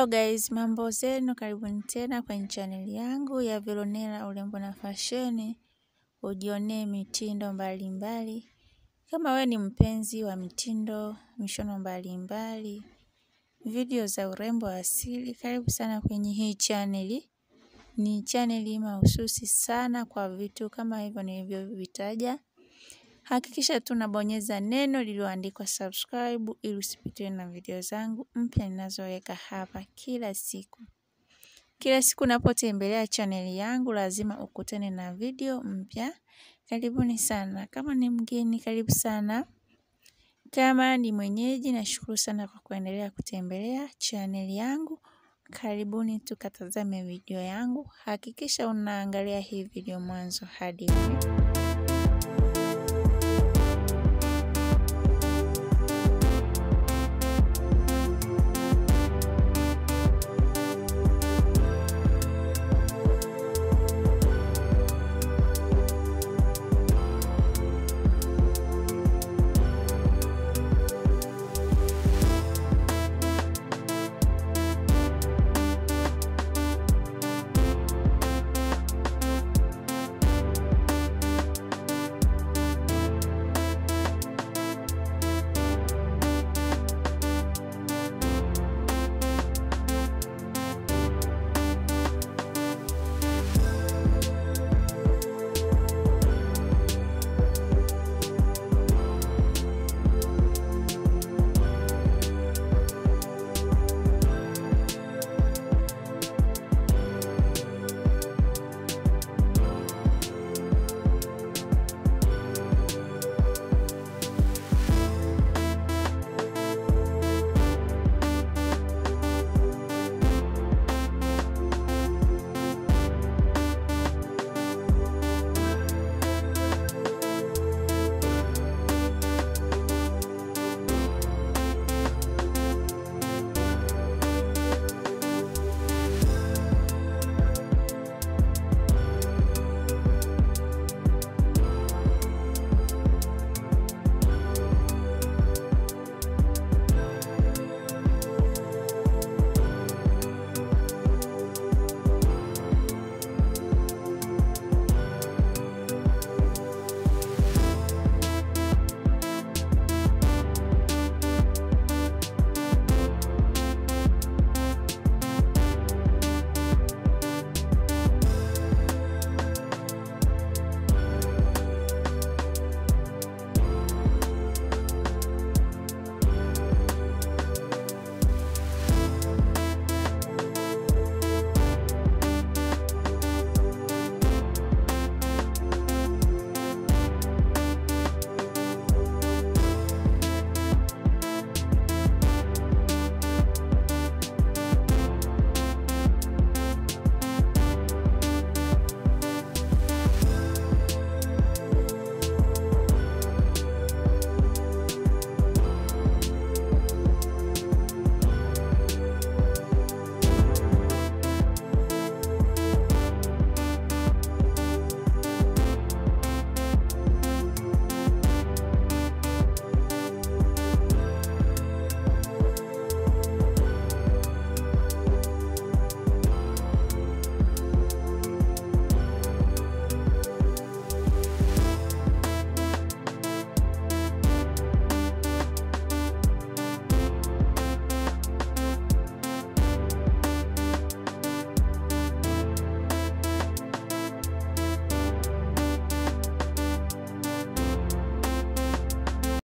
Hello guys, mambo zenu, karibuni tena kwenye chaneli yangu ya Veronella urembo na fasheni, ujionee mitindo mbalimbali mbali. Kama we ni mpenzi wa mitindo, mishono mbalimbali mbali, video za urembo asili, karibu sana kwenye hii chaneli. Ni chaneli mahususi sana kwa vitu kama hivyo nilivyovitaja. Hakikisha tunabonyeza neno lililoandikwa subscribe ili usipitiwe na video zangu mpya ninazoweka hapa kila siku. Kila siku unapotembelea chaneli yangu lazima ukutane na video mpya. Karibuni sana. Kama ni mgeni, karibu sana. Kama ni mwenyeji, nashukuru sana kwa kuendelea kutembelea chaneli yangu. Karibuni tukatazame video yangu. Hakikisha unaangalia hii video mwanzo hadi mwisho.